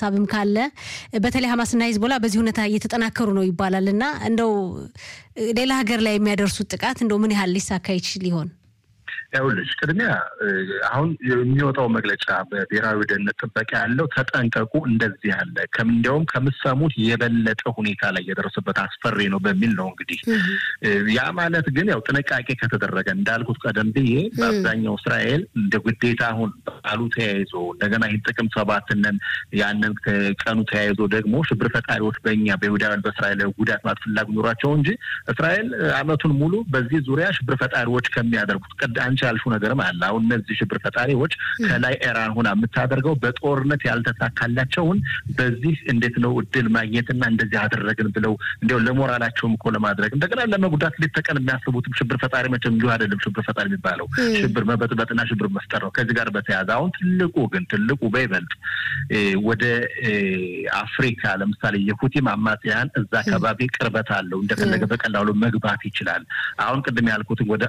ሀሳብም ካለ በተለይ ሀማስና ሂዝቦላ በዚህ ሁኔታ እየተጠናከሩ ነው ይባላል እና እንደው ሌላ ሀገር ላይ የሚያደርሱት ጥቃት እንደው ምን ያህል ሊሳካ ይችል ይሆን? ይኸውልሽ ቅድሚያ አሁን የሚወጣው መግለጫ በብሔራዊ ደህንነት ጥበቃ ያለው ተጠንቀቁ፣ እንደዚህ ያለ እንዲያውም ከምሰሙት የበለጠ ሁኔታ ላይ የደረሰበት አስፈሪ ነው በሚል ነው። እንግዲህ ያ ማለት ግን ያው ጥንቃቄ ከተደረገ እንዳልኩት ቀደም ብዬ በአብዛኛው እስራኤል እንደ ግዴታ አሁን በዓሉ ተያይዞ እንደገና ይህን ጥቅምት ሰባትነን ያንን ቀኑ ተያይዞ ደግሞ ሽብር ፈጣሪዎች በእኛ በይሁዳውያን በእስራኤል ጉዳት ማለት ፍላጎት ኖሯቸው እንጂ እስራኤል ዓመቱን ሙሉ በዚህ ዙሪያ ሽብር ፈጣሪዎች ከሚያደርጉት ቀድ አንቺ ያልሽው ነገርም አለ። አሁን እነዚህ ሽብር ፈጣሪዎች ከላይ ኢራን ሆና የምታደርገው በጦርነት ያልተሳካላቸውን በዚህ እንዴት ነው እድል ማግኘትና እንደዚህ አደረግን ብለው እንዲያው ለሞራላቸውም እኮ ለማድረግ እንደገና ለመጉዳት ሌት ተቀን የሚያስቡትም ሽብር ፈጣሪ መቼም እንዲሁ አይደለም። ሽብር ፈጣሪ የሚባለው ሽብር መበጥበጥና ሽብር መፍጠር ነው። ከዚህ ጋር በተያያዘ አሁን ትልቁ ግን ትልቁ በይበልጥ ወደ አፍሪካ ለምሳሌ የሁቲም አማጽያን እዛ አካባቢ ቅርበት አለው። እንደፈለገ በቀላሉ መግባት ይችላል። አሁን ቅድም ያልኩትን ወደ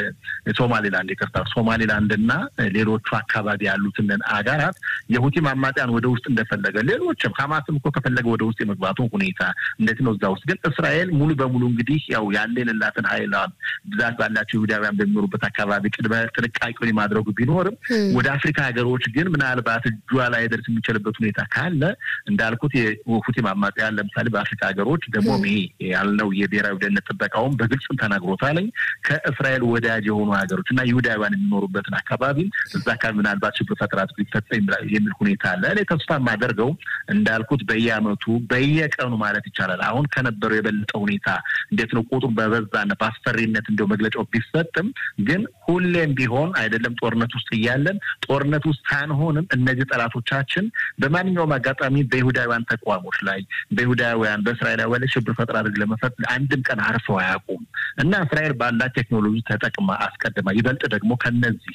ሶማሌላንድ ይቅርታ፣ ሶማሌላንድ እና ሌሎቹ አካባቢ ያሉትን አገራት የሁቲም አማጽያን ወደ ውስጥ እንደፈለገ ሌሎችም ሀማስም እኮ ከፈለገ ወደ ውስጥ የመግባቱ ሁኔታ እንዴት ነው? እዛ ውስጥ ግን እስራኤል ሙሉ በሙሉ እንግዲህ ያው ያለ የሌላትን ሀይል ብዛት ባላቸው ይሁዳውያን በሚኖሩበት አካባቢ ቅድመ ጥንቃቄውን የማድረጉ ቢኖርም ወደ አፍሪካ ሀገሮች ግን ምናልባት እጇ ላይ ደርስ የሚችልበት ሁኔታ ካለ እንዳልኩት የሁቲም አማጽያን ለምሳሌ በአፍሪካ ሀገሮች ደግሞ ይሄ ያልነው የብሔራዊ ደህንነት ጥበቃውን በግልጽም ተናግሮታለኝ ከእስራኤል ወዳጅ የሆኑ ሀገሮች እና ይሁዳውያን የሚኖሩበትን አካባቢ እዛ አካባቢ ምናልባት ሽብር ፈጠራ ሊፈጸም የሚል ሁኔታ አለ። እኔ ተስፋ የማደርገው እንዳልኩት በየአመቱ በየቀኑ ማለት ይቻላል አሁን ከነበረው የበለጠ ሁኔታ እንዴት ነው ቁጥሩ በበዛና በአስፈሪነት እንዲያው መግለጫው ቢሰጥም ግን ሁሌም ቢሆን አይደለም ጦርነት ውስጥ እያለን ጦርነት ውስጥ ሳንሆንም እነዚህ ጠላቶቻችን በማንኛውም አጋጣሚ በይሁዳውያን ተቋሞች ላይ በይሁዳውያን በእስራኤላውያን ላይ ሽብር ፈጠራ አድርግ ለመፈት አንድም ቀን አርፈው አያውቁም እና እስራኤል ባላት ቴክኖሎጂ ተጠቅማ አስቀድማ ይበልጥ ደግሞ ከነዚህ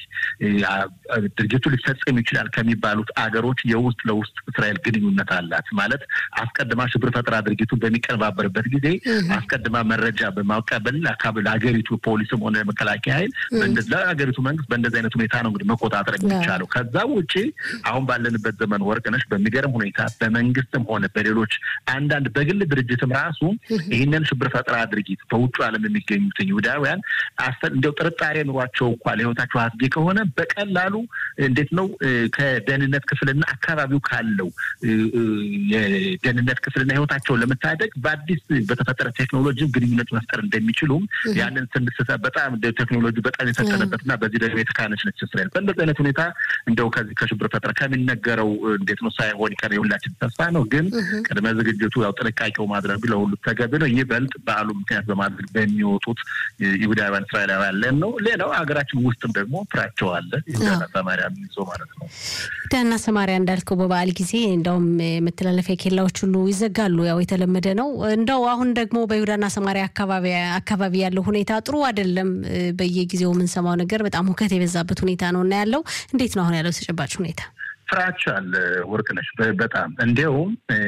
ድርጅቱ ሊፈጸም ይችላል ከሚባሉት አገሮች የውስጥ ለውስጥ እስራኤል ግንኙነት አላት። ማለት አስቀድማ ሽብር ፈጠራ ድርጊቱን በሚቀነባበርበት ጊዜ አስቀድማ መረጃ በማቀበል አካባቢ ለሀገሪቱ ፖሊስም ሆነ መከላከያ ኃይል ለሀገሪቱ መንግስት በእንደዚህ አይነት ሁኔታ ነው እንግዲህ መቆጣጠር የሚቻለው። ከዛ ውጭ አሁን ባለንበት ዘመን ወርቅነሽ በሚገርም ሁኔታ በመንግስትም ሆነ በሌሎች አንዳንድ በግል ድርጅትም ራሱ ይህንን ሽብር ፈጠራ ድርጊት በውጭ ዓለም የሚገኙትን ይሁዳውያን እንዲያው ጥርጣሬ ኑሯቸው እንኳ ለህይወታቸው አስጊ ከሆነ በቀላሉ እንዴት ነው ከደህንነት ክፍልና አካባቢው ካለው የደህንነት ክፍልና ህይወታቸውን ለመታደግ በአዲስ በተፈጠረ ቴክኖሎጂ ግንኙነት መፍጠር እንደሚችሉም ያንን ስንስተ በጣም ቴክኖሎጂ በጣም የፈጠረበትና በዚህ ደግሞ የተካነች ነች እስራኤል። በእንደዚህ አይነት ሁኔታ እንደው ከዚህ ከሽብር ፈጠራ ከሚነገረው እንዴት ነው ሳይሆን ይቀር የሁላችን ተስፋ ነው። ግን ቅድመ ዝግጅቱ ያው ጥንቃቄው ማድረግ ለሁሉ ተገቢ ነው። ይበልጥ በዓሉ ምክንያት በማድረግ በሚወጡት ይሁዳውያን እስራኤላውያን ለን ነው። ሌላው ሀገራችን ውስጥም ደግሞ ፍራቸው አለ ይሁዳና ሰማሪያ ይዞ ማለት ነው። ይሁዳና ሰማሪያ እንዳልከው በበዓል ጊዜ እንደውም መተላለፊያ ኬላዎች ሁሉ ይዘጋሉ። ያው የተለመደ ነው። እንደው አሁን ደግሞ በይሁዳና ሰማሪያ አካባቢ ያለው ሁኔታ ጥሩ አይደለም። በየጊዜው የምንሰማው ነገር በጣም ሁከት የበዛበት ሁኔታ ነው እና ያለው እንዴት ነው አሁን ያለው ተጨባጭ ሁኔታ? ፍራቻ አለ ወርቅነሽ። በጣም እንዲያውም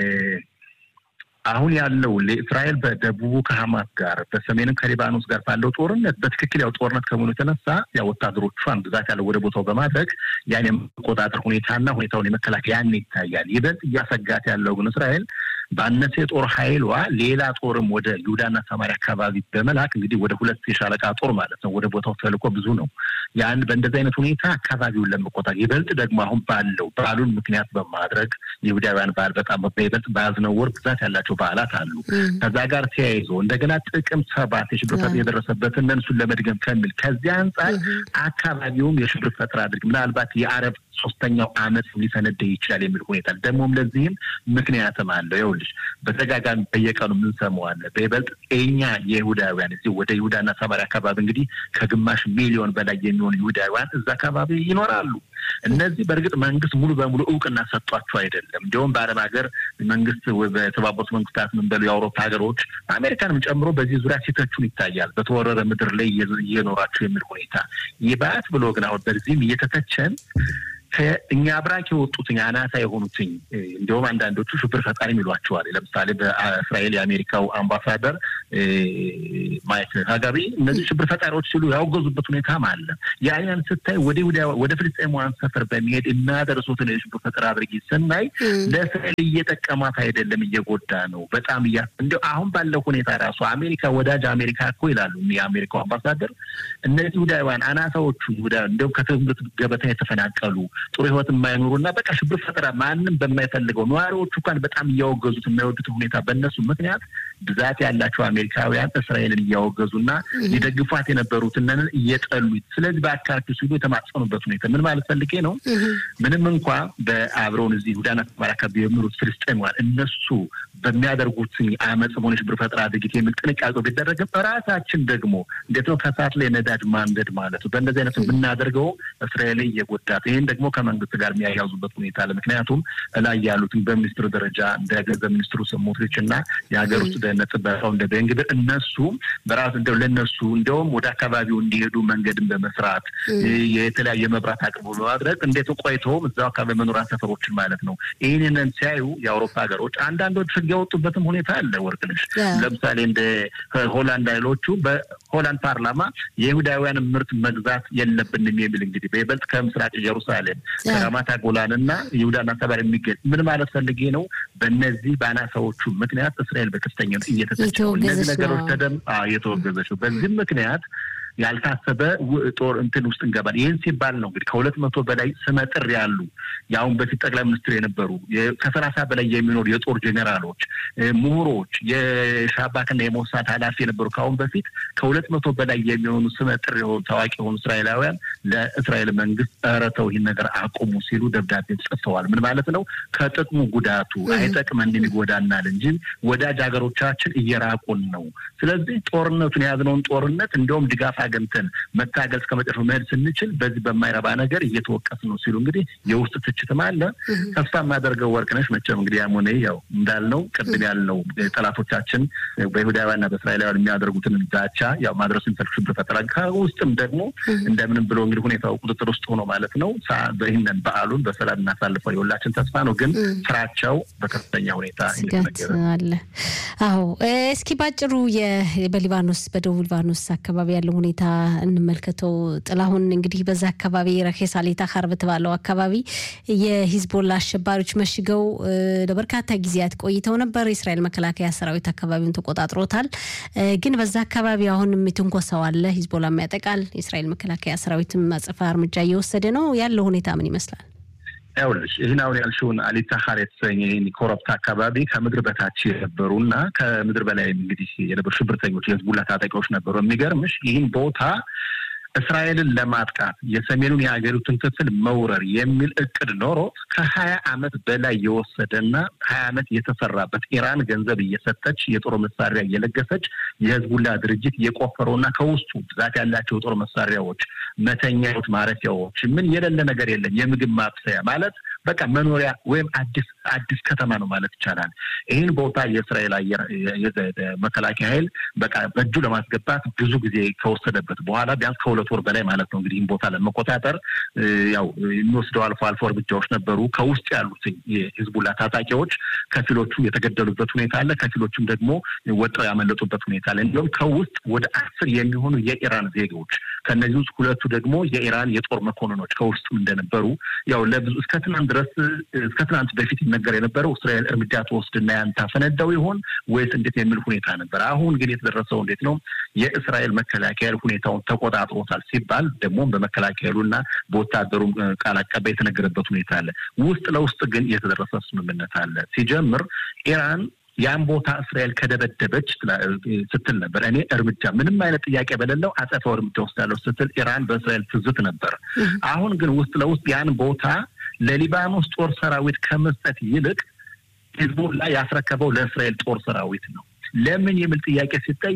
አሁን ያለው ለእስራኤል በደቡቡ ከሀማስ ጋር በሰሜንም ከሊባኖስ ጋር ባለው ጦርነት በትክክል ያው ጦርነት ከመሆኑ የተነሳ ያው ወታደሮቿን ብዛት ያለው ወደ ቦታው በማድረግ ያን የመቆጣጠር ሁኔታና ሁኔታውን የመከላከል ያን ይታያል። ይበልጥ እያሰጋት ያለው ግን እስራኤል ባነሰ የጦር ኃይሏ ሌላ ጦርም ወደ ይሁዳና ሰማሪያ አካባቢ በመላክ እንግዲህ ወደ ሁለት የሻለቃ ጦር ማለት ነው ወደ ቦታው ተልኮ ብዙ ነው። ያን በእንደዚህ አይነት ሁኔታ አካባቢውን ለመቆጣጠር ይበልጥ ደግሞ አሁን ባለው በዓሉን ምክንያት በማድረግ የይሁዳውያን በዓል በጣም በይበልጥ በያዝነው ወር ብዛት ያላቸው በዓላት አሉ። ከዛ ጋር ተያይዞ እንደገና ጥቅምት ሰባት የሽብር ፈጠራ የደረሰበትን እነሱን ለመድገም ከሚል ከዚያ አንጻር አካባቢውም የሽብር ፈጠራ አድርግ ምናልባት የአረብ ሶስተኛው ዓመት ሊፈነዳ ይችላል የሚል ሁኔታ ደግሞም ለዚህም ምክንያትም አለው። ይኸውልሽ በተጋጋሚ በየቀኑ የምንሰማው አለ። በይበልጥ የኛ የይሁዳውያን እዚህ ወደ ይሁዳና ሰማሪያ አካባቢ እንግዲህ ከግማሽ ሚሊዮን በላይ የሚሆኑ ይሁዳውያን እዛ አካባቢ ይኖራሉ። እነዚህ በእርግጥ መንግስት ሙሉ በሙሉ እውቅና ሰጧቸው አይደለም። እንዲሁም በአረብ ሀገር መንግስት በተባበሩት መንግስታት ምን በሉ የአውሮፓ ሀገሮች አሜሪካንም ጨምሮ በዚህ ዙሪያ ሲተቹን ይታያል። በተወረረ ምድር ላይ እየኖራቸው የሚል ሁኔታ ይባት ብሎ ግን አሁን በዚህም እየተተቸን ከእኛ ብራክ የወጡትኝ አናሳ የሆኑትኝ እንዲሁም አንዳንዶቹ ሽብር ፈጣሪ ይሏቸዋል። ለምሳሌ በእስራኤል የአሜሪካው አምባሳደር ማይክ ሀጋቢ እነዚህ ሽብር ፈጣሪዎች ሲሉ ያወገዙበት ሁኔታም አለ። ያንን ስታይ ወደ ወደ ፍልስጤማውያን ሰፈር በሚሄድ የሚያደርሱትን የሽብር ፈጠራ አድርጊ ስናይ ለእስራኤል እየጠቀማት አይደለም፣ እየጎዳ ነው። በጣም እያ እንዲ አሁን ባለው ሁኔታ ራሱ አሜሪካ ወዳጅ አሜሪካ እኮ ይላሉ የአሜሪካው አምባሳደር እነዚህ ይሁዳውያን አናሳዎቹ እንዲሁም ከትምህርት ገበታ የተፈናቀሉ ጥሩ ህይወት የማይኖሩ እና በቃ ሽብር ፈጠራ ማንም በማይፈልገው ነዋሪዎቹ እንኳን በጣም እያወገዙት የማይወዱት ሁኔታ በእነሱ ምክንያት ብዛት ያላቸው አሜሪካውያን እስራኤልን እያወገዙና ሊደግፏት የነበሩትንን እየጠሉ ስለዚህ በአካባቢው ሲሉ የተማጸኑበት ሁኔታ ምን ማለት ፈልጌ ነው። ምንም እንኳ በአብረውን እዚህ ይሁዳና ተማሪ አካባቢ የሚኖሩት ፍልስጤማውያን እነሱ በሚያደርጉት አመፅ ሆነ ሽብር ፈጠራ ድርጊት የሚል ጥንቃቄ ቢደረግም ራሳችን ደግሞ እንዴት ነው ከሰዓት ላይ ነዳጅ ማንደድ ማለት ነው። በእንደዚህ አይነት የምናደርገው እስራኤል እየጎዳት ይህን ደግሞ ከመንግስት ጋር የሚያያዙበት ሁኔታ አለ። ምክንያቱም እላይ ያሉትን በሚኒስትር ደረጃ እንደ ገንዘብ ሚኒስትሩ ስሞትሪች እና የሀገር ውስጥ ደህንነት ጥበቃው እንደ ቤንግብር እነሱ በራሱ እንደው ለእነሱ እንዲያውም ወደ አካባቢው እንዲሄዱ መንገድን በመስራት የተለያየ መብራት አቅርቦ በማድረግ እንዴት ቆይተውም እዛው አካባቢ መኖሪያ ሰፈሮችን ማለት ነው። ይህንን ሲያዩ የአውሮፓ ሀገሮች አንዳንዶች ህግ ያወጡበትም ሁኔታ አለ። ወርቅነሽ ለምሳሌ እንደ ሆላንድ ኃይሎቹ በሆላንድ ፓርላማ የይሁዳውያን ምርት መግዛት የለብንም የሚል እንግዲህ በይበልጥ ከምስራቅ ኢየሩሳሌም ከራማታ ጎላን እና ይሁዳና ሰባር የሚገኝ ምን ማለት ፈልጌ ነው። በእነዚህ በአናሳዎቹ ምክንያት እስራኤል በከፍተኛ እየተተቸ እነዚህ ነገሮች ተደም እየተወገዘች ነው። በዚህም ምክንያት ያልታሰበ ጦር እንትን ውስጥ እንገባል። ይህን ሲባል ነው እንግዲህ ከሁለት መቶ በላይ ስመጥር ያሉ የአሁን በፊት ጠቅላይ ሚኒስትር የነበሩ ከሰላሳ በላይ የሚኖሩ የጦር ጄኔራሎች፣ ምሁሮች፣ የሻባክና የሞሳድ ኃላፊ የነበሩ ከአሁን በፊት ከሁለት መቶ በላይ የሚሆኑ ስመጥር የሆኑ ታዋቂ የሆኑ እስራኤላውያን ለእስራኤል መንግስት ኧረ ተው ይህን ነገር አቁሙ ሲሉ ደብዳቤ ጽፈዋል። ምን ማለት ነው? ከጥቅሙ ጉዳቱ አይጠቅመንም ይጎዳናል እንጂ ወዳጅ ሀገሮቻችን እየራቁን ነው። ስለዚህ ጦርነቱን የያዝነውን ጦርነት እንዲሁም ድጋፍ አገኝተን መታገል እስከ መጨረሻው መሄድ ስንችል በዚህ በማይረባ ነገር እየተወቀስ ነው ሲሉ እንግዲህ የውስጥ ትችትም አለ። ተስፋ የማደርገው ወርቅነሽ መቼም እንግዲህ ያም ሆነ ያው እንዳልነው ቅድም ያልነው ጠላቶቻችን በይሁዳውያንና በእስራኤላውያን የሚያደርጉትን ዛቻ ያው ማድረሱ የሚፈልግ ሽብር ፈጠራ ከውስጥም ደግሞ እንደምንም ብሎ እንግዲህ ሁኔታው ቁጥጥር ውስጥ ሆኖ ማለት ነው ይህንን በዓሉን በሰላም እናሳልፈው የሁላችን ተስፋ ነው። ግን ስራቸው በከፍተኛ ሁኔታ አለ። አዎ እስኪ ባጭሩ በሊባኖስ በደቡብ ሊባኖስ አካባቢ ያለው ሁኔታ እንመልከተው። ጥላሁን እንግዲህ በዛ አካባቢ ረኬሳሌታ ካር በተባለው አካባቢ የሂዝቦላ አሸባሪዎች መሽገው ለበርካታ ጊዜያት ቆይተው ነበር። የእስራኤል መከላከያ ሰራዊት አካባቢውን ተቆጣጥሮታል። ግን በዛ አካባቢ አሁንም ትንኮሳው አለ። ሂዝቦላም ያጠቃል። የእስራኤል መከላከያ ሰራዊትም አጸፋ እርምጃ እየወሰደ ነው። ያለው ሁኔታ ምን ይመስላል? ያውልሽ ይህን አሁን ያልሽውን አሊታሀር የተሰኘ ይህን ኮረብታ አካባቢ ከምድር በታች የነበሩ እና ከምድር በላይ እንግዲህ የነበሩ ሽብርተኞች የህዝቡላ ታጣቂዎች ነበሩ። የሚገርምሽ ይህን ቦታ እስራኤልን ለማጥቃት የሰሜኑን የሀገሪቱን ክፍል መውረር የሚል እቅድ ኖሮት ከሀያ ዓመት በላይ የወሰደና ሀያ ዓመት የተሰራበት ኢራን ገንዘብ እየሰጠች የጦር መሳሪያ እየለገሰች የህዝቡላ ድርጅት የቆፈረውና ከውስጡ ብዛት ያላቸው የጦር መሳሪያዎች፣ መተኛዎች፣ ማረፊያዎች ምን የሌለ ነገር የለም። የምግብ ማብሰያ ማለት በቃ መኖሪያ ወይም አዲስ አዲስ ከተማ ነው ማለት ይቻላል። ይህን ቦታ የእስራኤል አየር መከላከያ ኃይል በቃ በእጁ ለማስገባት ብዙ ጊዜ ከወሰደበት በኋላ ቢያንስ ከሁለት ወር በላይ ማለት ነው እንግዲህ ይህን ቦታ ለመቆጣጠር ያው የሚወስደው አልፎ አልፎ እርምጃዎች ነበሩ። ከውስጥ ያሉት የሂዝቡላ ታጣቂዎች ከፊሎቹ የተገደሉበት ሁኔታ አለ፣ ከፊሎቹም ደግሞ ወጥረው ያመለጡበት ሁኔታ አለ። እንዲሁም ከውስጥ ወደ አስር የሚሆኑ የኢራን ዜጎች ከእነዚህ ውስጥ ሁለቱ ደግሞ የኢራን የጦር መኮንኖች ከውስጡም እንደነበሩ ያው ለብዙ እስከ ትናንት ድረስ እስከ ትናንት በፊት ይነገር የነበረው እስራኤል እርምጃ ትወስድና ያን ታፈነዳው ይሆን ወይስ እንዴት የሚል ሁኔታ ነበር። አሁን ግን የተደረሰው እንዴት ነው? የእስራኤል መከላከያ ሁኔታውን ተቆጣጥሮታል ሲባል ደግሞ በመከላከያሉና በወታደሩ ቃል አቀባይ የተነገረበት ሁኔታ አለ። ውስጥ ለውስጥ ግን የተደረሰ ስምምነት አለ። ሲጀምር ኢራን ያን ቦታ እስራኤል ከደበደበች ስትል ነበር። እኔ እርምጃ ምንም አይነት ጥያቄ በሌለው አጸፋው እርምጃ ወስዳለሁ ስትል ኢራን በእስራኤል ትዝት ነበር። አሁን ግን ውስጥ ለውስጥ ያን ቦታ ለሊባኖስ ጦር ሰራዊት ከመስጠት ይልቅ ሂዝቡላ ያስረከበው ለእስራኤል ጦር ሰራዊት ነው። ለምን የሚል ጥያቄ ሲጠየቅ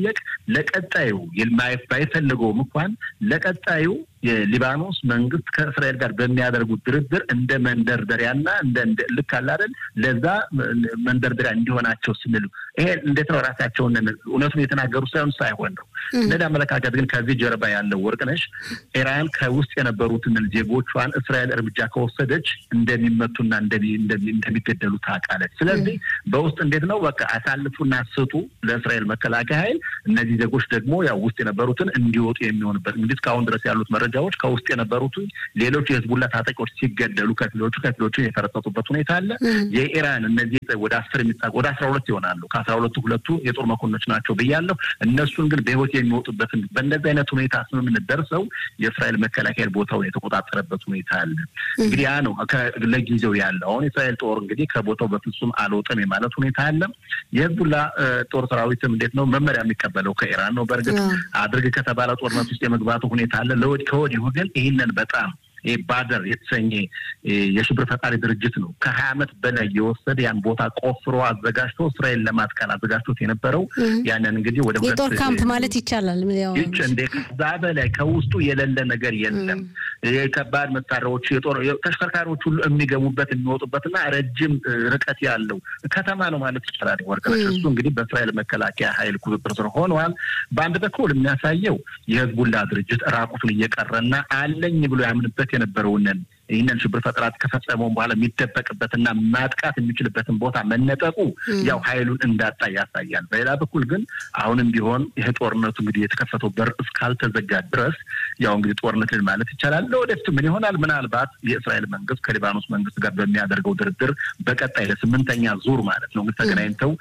ለቀጣዩ ባይፈልገውም እንኳን ለቀጣዩ የሊባኖስ መንግስት ከእስራኤል ጋር በሚያደርጉት ድርድር እንደ መንደርደሪያና እንደ ልክ አለ አይደል ለዛ መንደርደሪያ እንዲሆናቸው ስንል ይሄ እንዴት ነው ራሳቸውን እውነቱን የተናገሩ ሳይሆን ሳይሆን ነው እንደዚህ አመለካከት ግን ከዚህ ጀርባ ያለው ወርቅነሽ ኢራን ከውስጥ የነበሩትን ዜጎቿን እስራኤል እርምጃ ከወሰደች እንደሚመቱና እንደሚገደሉ ታውቃለች። ስለዚህ በውስጥ እንዴት ነው በቃ አሳልፉና ስጡ ለእስራኤል መከላከያ ኃይል እነዚህ ዜጎች ደግሞ ያው ውስጥ የነበሩትን እንዲወጡ የሚሆንበት እንግዲህ እስካሁን ድረስ ያሉት መረጃዎች ከውስጥ የነበሩትን ሌሎች የህዝቡላ ታጣቂዎች ሲገደሉ ከፊሎቹ ከፊሎቹ የተረጠጡበት ሁኔታ አለ። የኢራን እነዚህ ወደ አስር የሚጠጉ ወደ አስራ ሁለት ይሆናሉ። ከአስራ ሁለቱ ሁለቱ የጦር መኮንኖች ናቸው ብያለሁ። እነሱን ግን በህይወት የሚወጡበትን በእንደዚህ አይነት ሁኔታ ስምምነት ደርሰው የእስራኤል መከላከያ ቦታውን የተቆጣጠረበት ሁኔታ አለ። እንግዲህ ያ ነው ለጊዜው ያለው። አሁን የእስራኤል ጦር እንግዲህ ከቦታው በፍጹም አልወጣም የማለት ሁኔታ አለ። የህዝቡላ ጦር ሰራዊትም እንዴት ነው መመሪያ የሚቀበለው ከኢራን ነው። በእርግጥ አድርግ ከተባለ ጦርነት ውስጥ የመግባቱ ሁኔታ አለ። ከወዲሁ ግን ይህንን በጣም ባደር የተሰኘ የሽብር ፈጣሪ ድርጅት ነው። ከሀያ ዓመት በላይ የወሰደ ያን ቦታ ቆፍሮ አዘጋጅቶ እስራኤል ለማጥቃት አዘጋጅቶት የነበረው ያንን እንግዲህ ወደ የጦር ካምፕ ማለት ይቻላል። ይች እንደ ከዛ በላይ ከውስጡ የሌለ ነገር የለም። የከባድ መሳሪያዎች፣ የጦር ተሽከርካሪዎች ሁሉ የሚገቡበት የሚወጡበትና ረጅም ርቀት ያለው ከተማ ነው ማለት ይቻላል። ወርቅነሽ እሱ እንግዲህ በእስራኤል መከላከያ ኃይል ቁጥጥር ስር ሆነዋል። በአንድ በኩል የሚያሳየው የህዝቡላ ድርጅት ራቁቱን እየቀረና አለኝ ብሎ ያምንበት የነበረውንን ይህንን ሽብር ፈጠራት ከፈጸመውን በኋላ የሚደበቅበትና ማጥቃት የሚችልበትን ቦታ መነጠቁ ያው ኃይሉን እንዳጣ ያሳያል። በሌላ በኩል ግን አሁንም ቢሆን ይህ ጦርነቱ እንግዲህ የተከፈተው በር እስካልተዘጋ ድረስ ያው እንግዲህ ጦርነት ልን ማለት ይቻላል። ለወደፊቱ ምን ይሆናል? ምናልባት የእስራኤል መንግስት ከሊባኖስ መንግስት ጋር በሚያደርገው ድርድር በቀጣይ ለስምንተኛ ዙር ማለት ነው እንግዲህ ተገናኝተው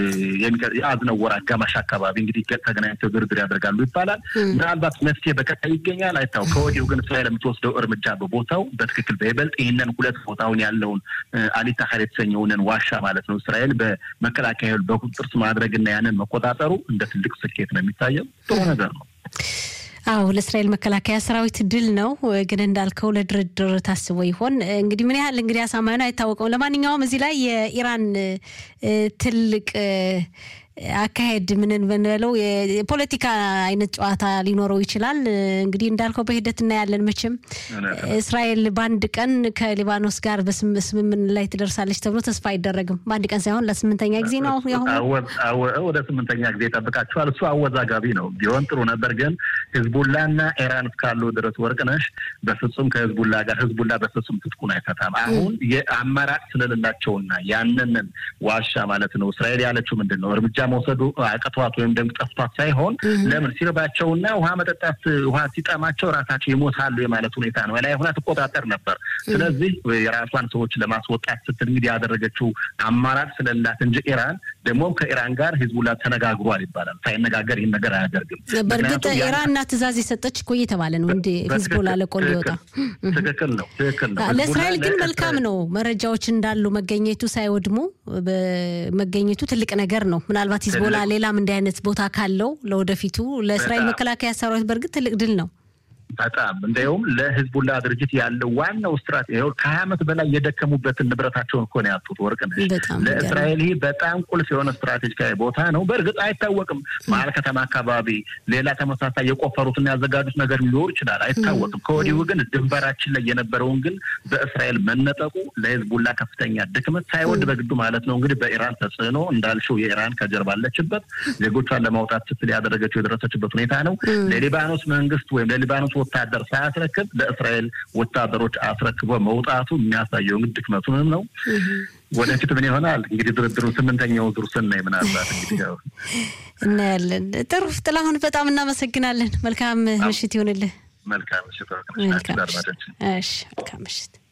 የአዝነው ወር አጋማሽ አካባቢ እንግዲህ ተገናኝተው ድርድር ያደርጋሉ ይባላል። ምናልባት መፍትሄ በቀጣይ ይገኛል አይታው። ከወዲሁ ግን እስራኤል የምትወስደው እርምጃ በቦታው ትክክል በይበልጥ ይህንን ሁለት ቦታውን ያለውን አሊታሀር የተሰኘውንን ዋሻ ማለት ነው እስራኤል በመከላከያ በቁጥጥር ስር ማድረግና ያንን መቆጣጠሩ እንደ ትልቅ ስኬት ነው የሚታየው። ጥሩ ነገር ነው። አዎ ለእስራኤል መከላከያ ሰራዊት ድል ነው። ግን እንዳልከው ለድርድር ታስቦ ይሆን እንግዲህ ምን ያህል እንግዲህ አሳማኝ ነው አይታወቀውም። ለማንኛውም እዚህ ላይ የኢራን ትልቅ አካሄድ ምንን ብንበለው የፖለቲካ አይነት ጨዋታ ሊኖረው ይችላል። እንግዲህ እንዳልከው በሂደት እናያለን። መቼም እስራኤል በአንድ ቀን ከሊባኖስ ጋር በስምምን ላይ ትደርሳለች ተብሎ ተስፋ አይደረግም። በአንድ ቀን ሳይሆን ለስምንተኛ ጊዜ ነው። ወደ ስምንተኛ ጊዜ ይጠብቃቸዋል። እሱ አወዛጋቢ ነው። ቢሆን ጥሩ ነበር። ግን ህዝቡላና ኢራን እስካሉ ድረስ ወርቅነሽ በፍጹም ከህዝቡላ ጋር ህዝቡላ በፍጹም ትጥቁን አይፈታም። አሁን የአማራጭ ስለሌላቸውና ያንንን ዋሻ ማለት ነው እስራኤል ያለችው ምንድን ነው እርምጃ መውሰዱ አቅቷት ወይም ደግሞ ጠፍቷት ሳይሆን ለምን ሲርባቸውና ውሃ መጠጣት ውሃ ሲጠማቸው ራሳቸው ይሞታሉ የማለት ሁኔታ ነው። ላይ ሆና ትቆጣጠር ነበር። ስለዚህ የራሷን ሰዎች ለማስወጣት ስትል እንግዲህ ያደረገችው አማራጭ ስለሌላት እንጂ ኢራን ደግሞ ከኢራን ጋር ሂዝቡላ ተነጋግሯል ይባላል። ሳይነጋገር ይህን ነገር አያደርግም። በእርግጥ ኢራንና ትእዛዝ የሰጠች እኮ እየተባለ ነው እንደ ሂዝቦላ ለቆ ሊወጣ ትክክል ነው፣ ትክክል ነው። ለእስራኤል ግን መልካም ነው መረጃዎች እንዳሉ መገኘቱ ሳይወድሙ መገኘቱ ትልቅ ነገር ነው። ምናልባት ሂዝቦላ ሌላም እንዲህ አይነት ቦታ ካለው ለወደፊቱ ለእስራኤል መከላከያ ሰራዊት በእርግጥ ትልቅ ድል ነው። በጣም እንዲያውም ለህዝቡላ ድርጅት ያለው ዋናው ስትራቴጂ ከሀያ ዓመት በላይ የደከሙበትን ንብረታቸውን እኮ ነው ያጡት። ወርቅነሽ ለእስራኤል ይህ በጣም ቁልፍ የሆነ ስትራቴጂካዊ ቦታ ነው። በእርግጥ አይታወቅም፣ መሀል ከተማ አካባቢ ሌላ ተመሳሳይ የቆፈሩትና ያዘጋጁት ነገር ሊኖር ይችላል፣ አይታወቅም። ከወዲሁ ግን ድንበራችን ላይ የነበረውን ግን በእስራኤል መነጠቁ ለህዝቡላ ከፍተኛ ድክመት ሳይወድ በግዱ ማለት ነው እንግዲህ በኢራን ተጽዕኖ እንዳልሽው የኢራን ከጀርባ አለችበት ዜጎቿን ለማውጣት ስትል ያደረገችው የደረሰችበት ሁኔታ ነው። ለሊባኖስ መንግስት ወይም ለሊባኖስ ወታደር ሳያስረክብ ለእስራኤል ወታደሮች አስረክቦ መውጣቱ የሚያሳየው እንግዲህ ድክመቱንም ነው። ወደፊት ምን ይሆናል እንግዲህ ድርድሩ ስምንተኛው ዙር ስናይ ምናልባት እንግዲህ ያው እናያለን። ጥሩ ጥላሁን፣ በጣም እናመሰግናለን። መልካም ምሽት ይሆንልህ። መልካም ምሽት። መልካም ምሽት።